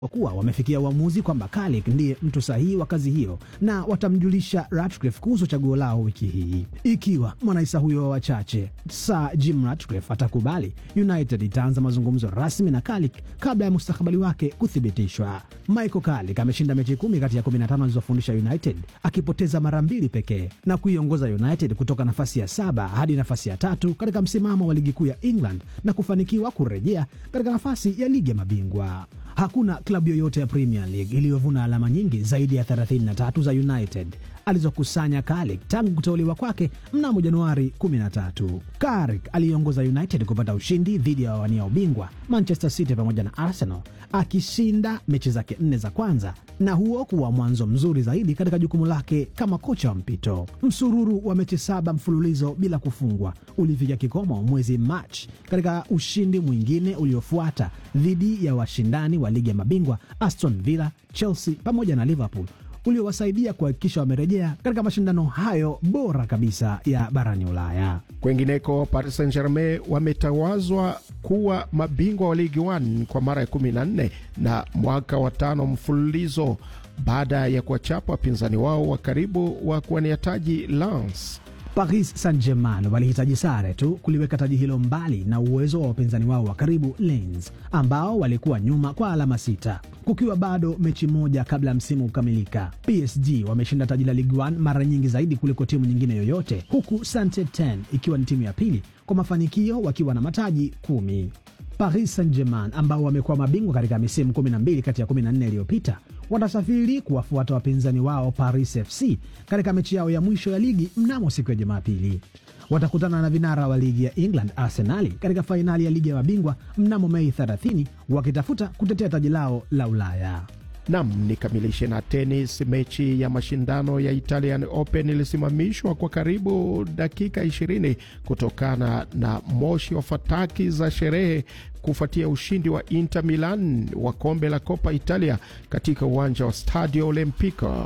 kwa kuwa wamefikia uamuzi kwamba Carrick ndiye mtu sahihi wa kazi hiyo na watamjulisha Ratcliffe kuhusu chaguo lao wiki hii. Ikiwa mwanaisa huyo wa wachache Sir Jim Ratcliffe atakubali, United itaanza mazungumzo rasmi na Carrick kabla ya mustakabali wake kuthibitishwa. Michael Carrick ameshinda mechi kumi kati ya 15 alizofundisha United akipoteza mara mbili pekee na kuiongoza United kutoka nafasi ya saba hadi nafasi ya tatu katika msimamo wa ligi kuu ya England na kufanikiwa kurejea katika nafasi ya ligi ya mabingwa. Hakuna klabu yoyote ya Premier League iliyovuna alama nyingi zaidi ya 33 za United alizokusanya Carrick tangu kuteuliwa kwake mnamo Januari 13. Carrick aliongoza United kupata ushindi dhidi ya wawania ubingwa Manchester City pamoja na Arsenal, akishinda mechi zake nne za kwanza na huo kuwa mwanzo mzuri zaidi katika jukumu lake kama kocha wa mpito. Msururu wa mechi saba mfululizo bila kufungwa ulifikia kikomo mwezi Machi katika ushindi mwingine uliofuata dhidi ya washindani wa ligi ya mabingwa Aston Villa, Chelsea pamoja na Liverpool uliowasaidia kuhakikisha wamerejea katika mashindano hayo bora kabisa ya barani Ulaya. Kwengineko, Paris Saint Germain wametawazwa kuwa mabingwa wa Ligi 1 kwa mara ya 14 na mwaka wa tano mfululizo baada ya kuwachapa wapinzani wao wa karibu wa kuwania taji Lens. Paris Saint-Germain walihitaji sare tu kuliweka taji hilo mbali na uwezo wa wapinzani wao wa karibu Lens ambao walikuwa nyuma kwa alama sita kukiwa bado mechi moja kabla ya msimu kukamilika. PSG wameshinda taji la Ligue 1 mara nyingi zaidi kuliko timu nyingine yoyote, huku Saint-Etienne ikiwa ni timu ya pili kwa mafanikio wakiwa na mataji kumi. Paris Saint-Germain ambao wamekuwa mabingwa katika misimu 12 kati ya 14 iliyopita watasafiri kuwafuata wapinzani wao Paris FC katika mechi yao ya mwisho ya ligi mnamo siku ya Jumapili. Watakutana na vinara wa ligi ya England Arsenali katika fainali ya ligi ya mabingwa mnamo Mei 30 wakitafuta kutetea taji lao la Ulaya. Nam, nikamilishe na tenis. Mechi ya mashindano ya Italian Open ilisimamishwa kwa karibu dakika 20 kutokana na moshi wa fataki za sherehe kufuatia ushindi wa Inter Milan wa kombe la Coppa Italia katika uwanja wa Stadio Olimpico.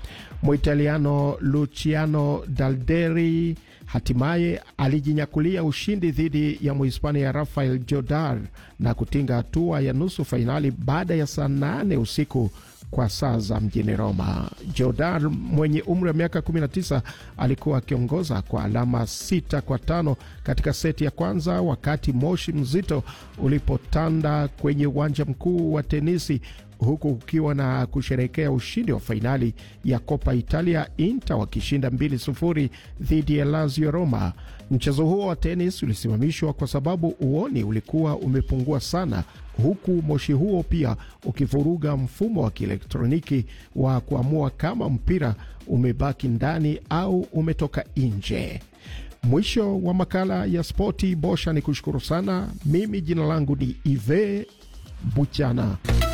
Muitaliano Luciano Dalderi hatimaye alijinyakulia ushindi dhidi ya Muhispania Rafael Jodar na kutinga hatua ya nusu fainali baada ya saa nane usiku kwa saa za mjini Roma. Jodar mwenye umri wa miaka 19 alikuwa akiongoza kwa alama sita kwa tano katika seti ya kwanza, wakati moshi mzito ulipotanda kwenye uwanja mkuu wa tenisi huku kukiwa na kusherehekea ushindi wa fainali ya Copa Italia, Inter wakishinda 2-0 dhidi ya Lazio Roma. Mchezo huo wa tenis ulisimamishwa kwa sababu uoni ulikuwa umepungua sana, huku moshi huo pia ukivuruga mfumo wa kielektroniki wa kuamua kama mpira umebaki ndani au umetoka nje. Mwisho wa makala ya spoti. Bosha ni kushukuru sana. Mimi jina langu ni Ive Buchana.